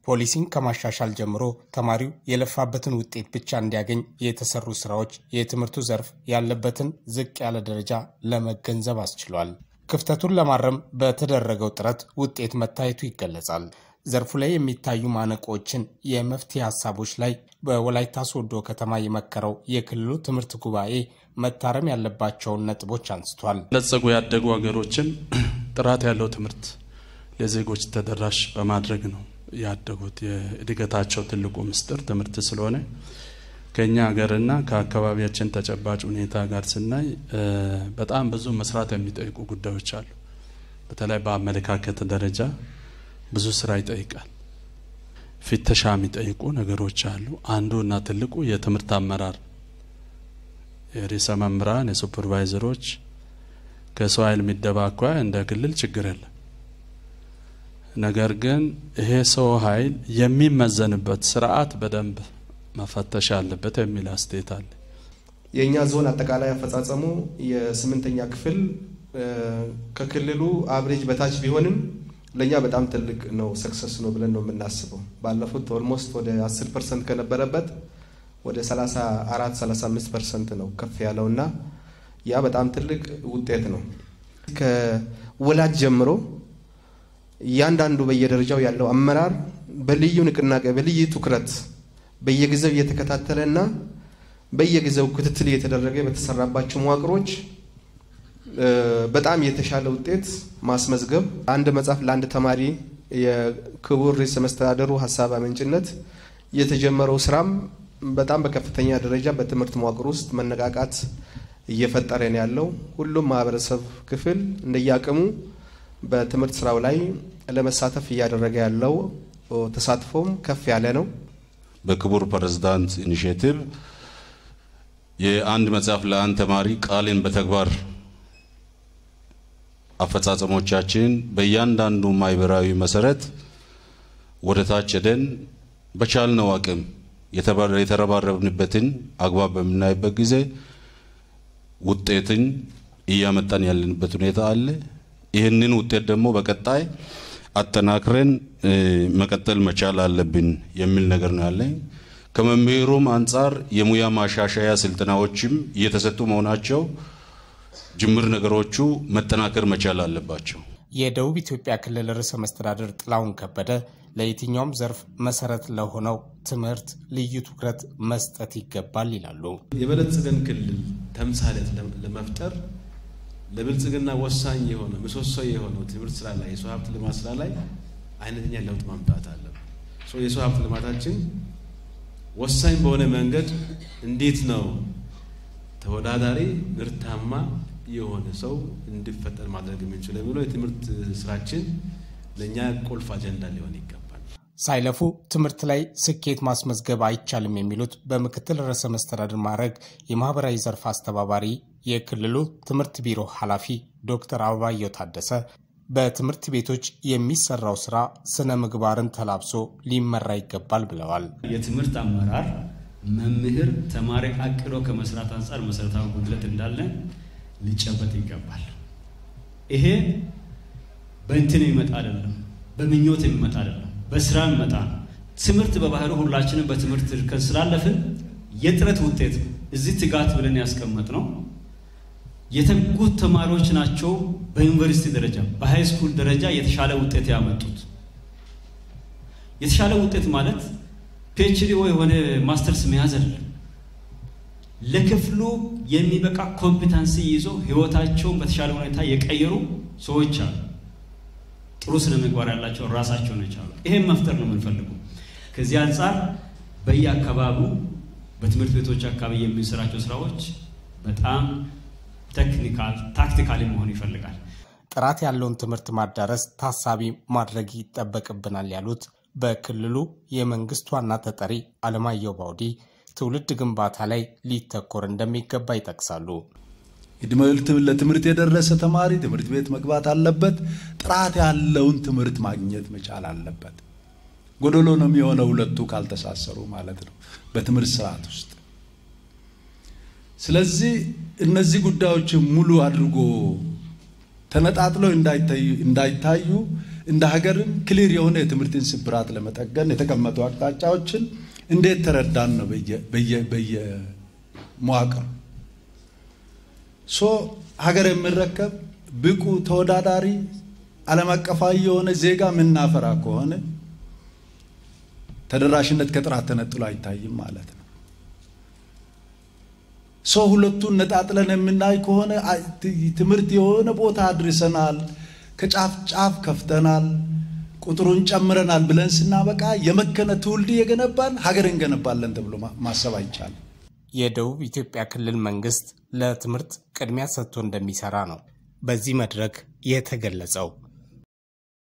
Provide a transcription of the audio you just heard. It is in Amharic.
ፖሊሲን ከማሻሻል ጀምሮ ተማሪው የለፋበትን ውጤት ብቻ እንዲያገኝ የተሰሩ ስራዎች የትምህርቱ ዘርፍ ያለበትን ዝቅ ያለ ደረጃ ለመገንዘብ አስችሏል። ክፍተቱን ለማረም በተደረገው ጥረት ውጤት መታየቱ ይገለጻል። ዘርፉ ላይ የሚታዩ ማነቆችን የመፍትሄ ሀሳቦች ላይ በወላይታ ሶዶ ከተማ የመከረው የክልሉ ትምህርት ጉባኤ መታረም ያለባቸውን ነጥቦች አንስቷል። ለጸጉ ያደጉ ሀገሮችን ጥራት ያለው ትምህርት ለዜጎች ተደራሽ በማድረግ ነው ያደጉት። የእድገታቸው ትልቁ ምስጢር ትምህርት ስለሆነ ከኛ ሀገርና ከአካባቢያችን ተጨባጭ ሁኔታ ጋር ስናይ በጣም ብዙ መስራት የሚጠይቁ ጉዳዮች አሉ። በተለይ በአመለካከት ደረጃ ብዙ ስራ ይጠይቃል። ፍተሻ የሚጠይቁ ነገሮች አሉ። አንዱ እና ትልቁ የትምህርት አመራር የርዕሰ መምህራን፣ የሱፐርቫይዘሮች ከሰው ኃይል የሚደባ አኳያ እንደ ክልል ችግር የለም። ነገር ግን ይሄ ሰው ኃይል የሚመዘንበት ስርዓት በደንብ መፈተሽ አለበት የሚል አስተያየት አለ። የእኛ ዞን አጠቃላይ አፈጻጸሙ የስምንተኛ ክፍል ከክልሉ አብሬጅ በታች ቢሆንም ለእኛ በጣም ትልቅ ነው፣ ሰክሰስ ነው ብለን ነው የምናስበው። ባለፉት ኦልሞስት ወደ 10 ፐርሰንት ከነበረበት ወደ 34 35 ፐርሰንት ነው ከፍ ያለው እና ያ በጣም ትልቅ ውጤት ነው። ከወላጅ ጀምሮ እያንዳንዱ በየደረጃው ያለው አመራር በልዩ ንቅናቄ በልዩ ትኩረት በየጊዜው እየተከታተለና በየጊዜው ክትትል እየተደረገ በተሰራባቸው መዋቅሮች በጣም የተሻለ ውጤት ማስመዝገብ አንድ መጽሐፍ ለአንድ ተማሪ የክቡር ርዕሰ መስተዳደሩ ሀሳብ አመንጭነት የተጀመረው ስራም በጣም በከፍተኛ ደረጃ በትምህርት መዋቅር ውስጥ መነቃቃት እየፈጠረ ነው ያለው። ሁሉም ማህበረሰብ ክፍል እንደየአቅሙ በትምህርት ስራው ላይ ለመሳተፍ እያደረገ ያለው ተሳትፎም ከፍ ያለ ነው። በክቡር ፕሬዝዳንት ኢኒሽቲቭ የአንድ መጽሐፍ ለአንድ ተማሪ ቃልን በተግባር አፈጻጸሞቻችን በእያንዳንዱ ማህበራዊ መሰረት ወደ ታች ሄደን በቻልነው አቅም የተረባረብንበትን አግባብ በምናይበት ጊዜ ውጤትን እያመጣን ያለንበት ሁኔታ አለ። ይህንን ውጤት ደግሞ በቀጣይ አጠናክረን መቀጠል መቻል አለብን የሚል ነገር ነው ያለኝ። ከመምህሩም አንጻር የሙያ ማሻሻያ ስልጠናዎችም እየተሰጡ መሆናቸው ጅምር ነገሮቹ መጠናከር መቻል አለባቸው። የደቡብ ኢትዮጵያ ክልል ርዕሰ መስተዳድር ጥላሁን ከበደ ለየትኛውም ዘርፍ መሰረት ለሆነው ትምህርት ልዩ ትኩረት መስጠት ይገባል ይላሉ። የበለጸገን ክልል ተምሳሌት ለመፍጠር ለብልጽግና ወሳኝ የሆነ ምሰሶ የሆነው ትምህርት ስራ ላይ የሰው ሀብት ልማት ስራ ላይ አይነተኛ ለውጥ ማምጣት አለብን። የሰው ሀብት ልማታችን ወሳኝ በሆነ መንገድ እንዴት ነው ተወዳዳሪ ምርታማ የሆነ ሰው እንዲፈጠር ማድረግ የምንችለው የሚለው የትምህርት ስራችን ለእኛ ቁልፍ አጀንዳ ሊሆን ይገባል። ሳይለፉ ትምህርት ላይ ስኬት ማስመዝገብ አይቻልም የሚሉት በምክትል ርዕሰ መስተዳድር ማዕረግ የማህበራዊ ዘርፍ አስተባባሪ የክልሉ ትምህርት ቢሮ ኃላፊ ዶክተር አበባየው ታደሰ በትምህርት ቤቶች የሚሰራው ስራ ስነ ምግባርን ተላብሶ ሊመራ ይገባል ብለዋል። የትምህርት አመራር መምህር ተማሪ አቅዶ ከመስራት አንጻር መሰረታዊ ጉድለት እንዳለ ሊጨበጥ ይገባል። ይሄ በእንትን የሚመጣ አይደለም፣ በምኞት የሚመጣ አይደለም፣ በስራ የሚመጣ ነው። ትምህርት በባህሩ ሁላችንም በትምህርት እርከን ስላለፍን የጥረት ውጤት ነው። እዚህ ትጋት ብለን ያስቀመጥ ነው የተጉት ተማሪዎች ናቸው። በዩኒቨርሲቲ ደረጃ በሃይ ስኩል ደረጃ የተሻለ ውጤት ያመጡት። የተሻለ ውጤት ማለት ፒኤችዲ ወይ የሆነ ማስተርስ መያዝ አይደለም። ለክፍሉ የሚበቃ ኮምፒታንሲ ይዞ ህይወታቸውን በተሻለ ሁኔታ የቀየሩ ሰዎች አሉ። ጥሩ ስነ ምግባር ያላቸው ራሳቸውን የቻሉ ይሄን መፍጠር ነው የምንፈልገው። ከዚህ አንጻር በየአካባቢው በትምህርት ቤቶች አካባቢ የምንሰራቸው ስራዎች በጣም ቴክኒካል ታክቲካሊ መሆን ይፈልጋል። ጥራት ያለውን ትምህርት ማዳረስ ታሳቢ ማድረግ ይጠበቅብናል ያሉት በክልሉ የመንግስት ዋና ተጠሪ አለማየሁ ባውዲ ትውልድ ግንባታ ላይ ሊተኮር እንደሚገባ ይጠቅሳሉ። ለትምህርት የደረሰ ተማሪ ትምህርት ቤት መግባት አለበት። ጥራት ያለውን ትምህርት ማግኘት መቻል አለበት። ጎደሎ ነው የሚሆነው ሁለቱ ካልተሳሰሩ ማለት ነው በትምህርት ስርዓት ውስጥ። ስለዚህ እነዚህ ጉዳዮች ሙሉ አድርጎ ተነጣጥለው እንዳይታዩ እንደ ሀገርም ክሊር የሆነ የትምህርትን ስብራት ለመጠገን የተቀመጡ አቅጣጫዎችን እንዴት ተረዳን ነው በየመዋቅር ሶ ሀገር የሚረከብ ብቁ ተወዳዳሪ ዓለም አቀፋዊ የሆነ ዜጋ የምናፈራ ከሆነ ተደራሽነት ከጥራት ተነጥሎ አይታይም ማለት ነው። ሰው ሁለቱን ነጣጥለን የምናይ ከሆነ ትምህርት የሆነ ቦታ አድርሰናል፣ ከጫፍ ጫፍ ከፍተናል፣ ቁጥሩን ጨምረናል ብለን ስናበቃ የመከነ ትውልድ የገነባን ሀገር እንገነባለን ተብሎ ማሰብ አይቻልም። የደቡብ ኢትዮጵያ ክልል መንግስት ለትምህርት ቅድሚያ ሰጥቶ እንደሚሰራ ነው በዚህ መድረክ የተገለጸው።